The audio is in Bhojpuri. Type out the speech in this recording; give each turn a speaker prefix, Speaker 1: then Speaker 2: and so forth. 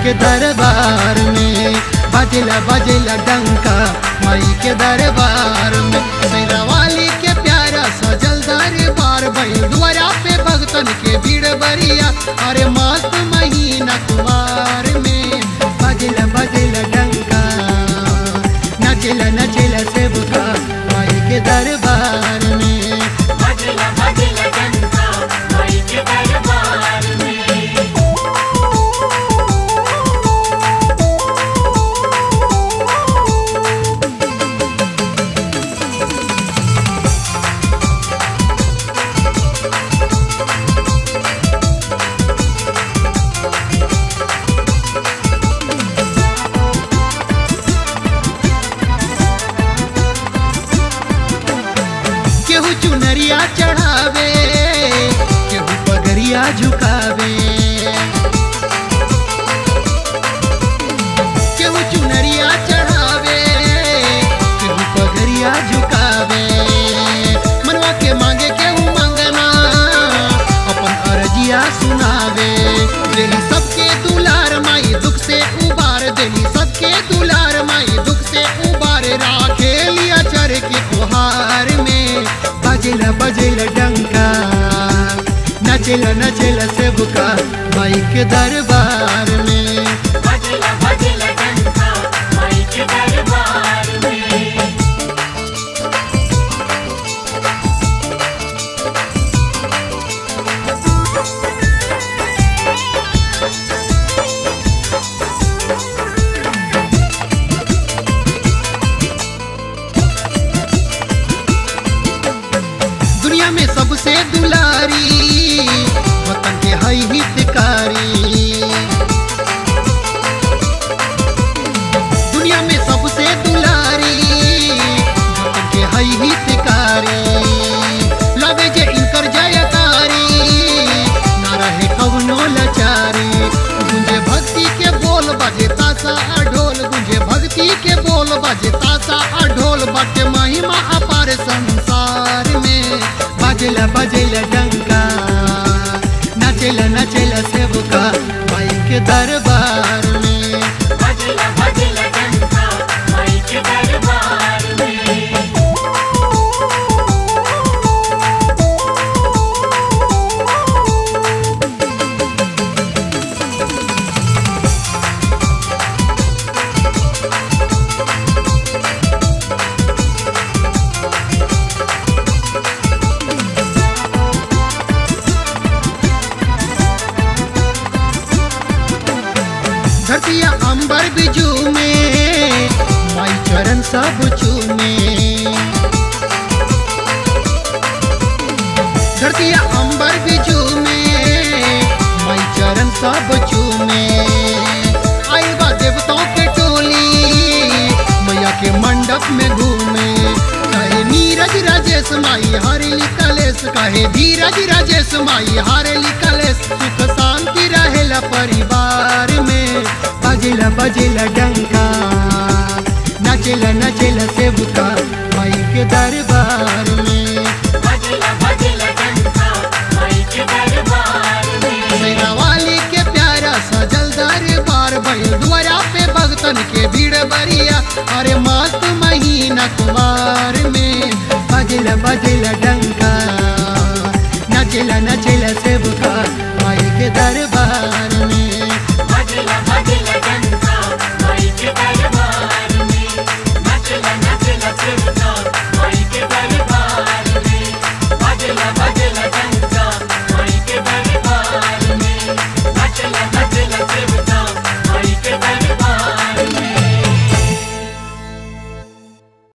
Speaker 1: के दरबार में बजला बजला डंका माई के दरबार में शेरा वाली के प्यारा सजल दरबार भइल द्वारा पे भक्तन के भीड़ बरिया अरे मस्त महीना कुमार में बजला बजला डंका नचला नचला सेवका माई के दरबार में
Speaker 2: भजला भजला डंका माई के दरबार में
Speaker 1: केहू चुनरिया चढ़ावे केहू पगरिया झुकावे केहू चुनरिया चढ़ावे केहू पगरिया झुकावे मनवा के मांगे केहू मांगना अपन अर्जिया सुनावे देली सबके दुलार माई दुख से उबार देली सबके दुलार माई दुख से उबार राखे लिया चर के कुहार में बजला बजला डंका नचला नचला सेवका माई के दरबार में
Speaker 2: भजला भजला डंका माई के दरबार में
Speaker 1: दुनिया में सबसे दुलारी वतन के हई हितकारी दुनिया में सबसे दुलारी वतन के हई हितकारी लगे जे इनकर जयकारी ना रहे कवनो लाचारी गुंजे भक्ति के बोल बजे तासा आ ढोल गुंजे भक्ति के बोल बजे तासा आ ढोल बटे महिमा अपार संसार में बजला बजला डंका नचला नचला सेवका माई के दरबार में
Speaker 2: भजला भजला डंका माई के दरबार में
Speaker 1: धरतिया अंबर बिजू में माई चरण सब चूमे धरतिया अंबर बिजू में माई चरण सब चूमे आई बा देवताओं के टोली मैया के मंडप में घूमे कहे नीरज राजेश माई हरेली कलेश कहे धीरज राजेश माई हरेली कलेश सुख शांति रहेला परिवार में बजला बजला डंका नचला नचला सेवका माई के दरबार में
Speaker 2: भजला भजला डंका माई के दरबार में
Speaker 1: शेरा वाली के प्यारा सजल दरबार भइल द्वारा पे भक्तन के भीड़ बरिया अरे मस्त महीना कुमार